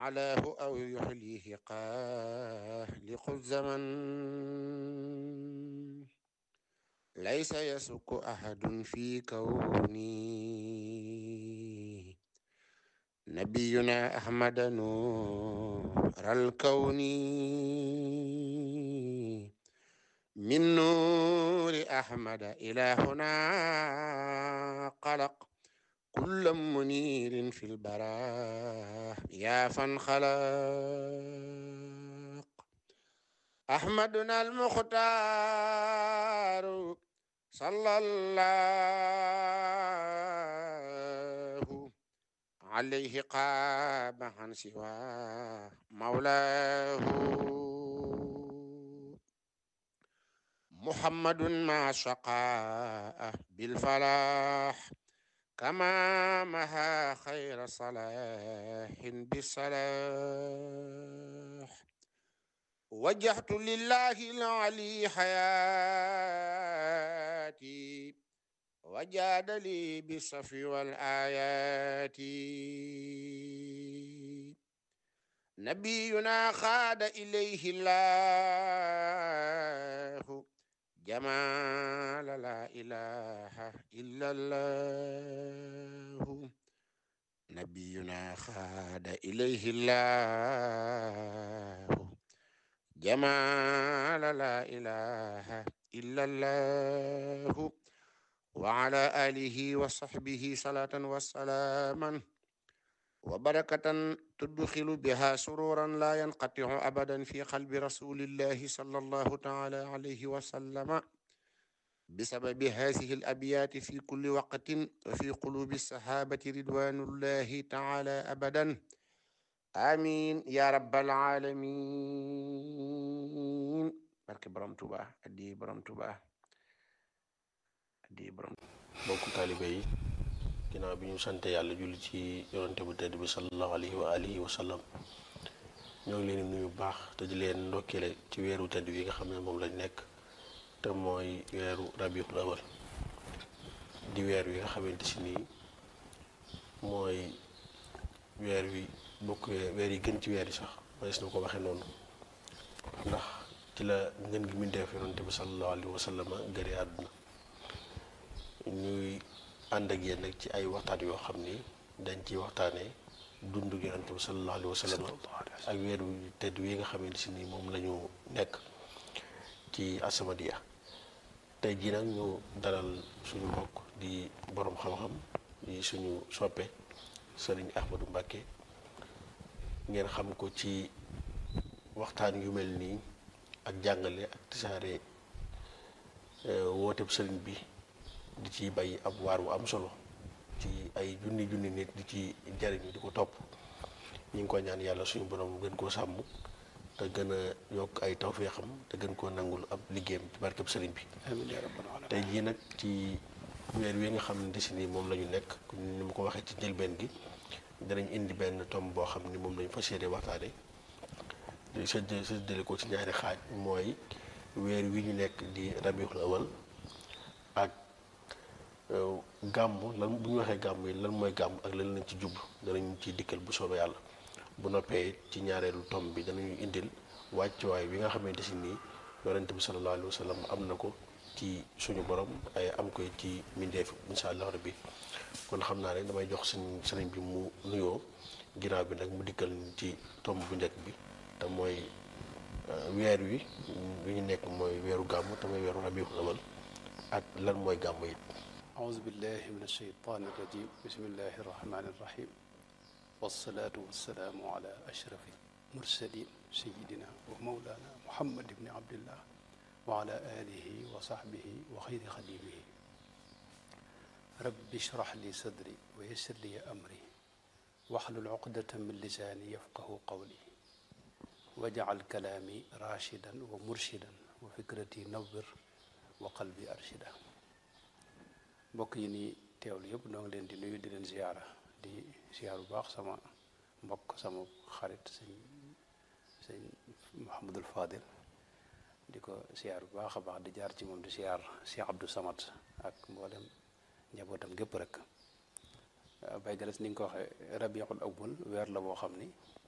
علاه أو يحليه قالق الزمن ليس يسك أحد في كوني نبينا أحمد نور الكون من نور أحمد إلى هنا قلق كل منير في البراء يا فانخلق أحمدنا المختار صلى الله عليه قام عن سوى مولاه محمد مع شقاء بالفلاح كما مها خير صلاح بالصلاح وجهت لله العلي حياتي وجاد لي بالصفي والآيات نبينا خاد إليه الله جمال لا إله إلا الله نبينا خاد إليه الله جمال لا إله إلا الله وعلى آله وصحبه صلاة وسلاما وبركة تدخل بها سرورا لا ينقطع أبدا في قلب رسول الله صلى الله تعالى عليه وسلم بسبب هذه الأبيات في كل وقت وفي قلوب الصحابة رضوان الله تعالى أبدا آمين يا رب العالمين barke borom Tuuba addi borom Tuuba addi borom mbokku taalibe yi ginnaaw bi ñu sante yàlla julli ci yonante bu tedd bi sallallahu alayhi wa alihi wa sallam ñoo ngi leen di nuyu bu baax te di leen ndokkeele ci weeru tedd wi nga xam ne moom lañ nekk te mooy weeru rabiul awal di weer wi nga xamante si nii mooy weer wi bokk weer yi gën ci weer yi sax manees na ko waxee noonu ndax ci la ngën gi mindeef yonante bi sallallahu alayhi wa sallam gëre àdduna ñuy ànd ak yéen nag ci ay waxtaan yoo xam ni dañ ciy waxtaanee dundu yonante bi sallallahu alayhi wa sallam ak weer wi tedd wi nga xamante si ni moom la ñu nekk ci As-Samadiyya tey jii nag ñu dalal suñu mbokk di borom xam-xam di suñu soppe sëriñ Ahmadou Mbacké ngeen xam ko ci waxtaan yu mel nii ak jàngale ak tisaare wooteb sëriñ bi di ci bay ab waar wu am solo ci ay junni junni nit di ci jariñu di ko topp ñu ngi ko ñaan yàlla suñu borom gën koo sàmm te gën a yokk ay tawféexam te gën koo nangul ab liggéeyam ci barkeb sëriñ bi tey jii nag ci weer wi nga xam ne si ni moom la ñu nekk ni ma ko waxee ci njëlbeen gi danañ indi benn tomb boo xam ni moom lañu fas yéene waxtaane di sëdd sëddale ko ci ñaari xaaj mooy weer wi ñu nekk di rabiul awal ak gàmm lan bu ñu waxee gàmm yi lan mooy gàmm ak lan lañ ci jublu danañ ci dikkal bu soobee yàlla bu noppee ci ñaareelu tomb bi danañu indil wàccuwaay bi nga xamante si nii yonent bi sallallahu alayhi wa sallam am na ko ci suñu borom ay am koy ci mindeef insha allah rabbi kon xam naa ne damay jox suñ sëriñ bi mu nuyoo ginnaaw bi nag mu dikkal ci tomb bu njëkk bi te mooy weer wi wi ñu nekk mooy weeru gàmm te mooy weeru rabiul awal ak lan mooy gàmm yi أعوذ بالله من الشيطان الرجيم بسم الله الرحمن الرحيم والصلاة والسلام على أشرف المرسلين سيدنا ومولانا محمد بن عبد الله وعلى آله وصحبه وخير خديمه رب اشرح لي صدري ويسر لي أمري واحلل عقدة من لساني يفقه قولي واجعل كلامي راشدا ومرشدا وفكرتي نور وقلبي أرشدا mbokk yi ni teewlu yëpp noo ngi leen di nuyu di leen ziyaara di ziyaar bu baax sama mbokk sama xarit sëñ sëñ Mouhamadul Fadil di ko ziyaar bu baax a baax di jaar ci moom di ziyaar Cheikh Abdou Samad ak mboolem njabootam gépp rek bay galas ni nga ko waxee rabiul awwal weer la boo xam ni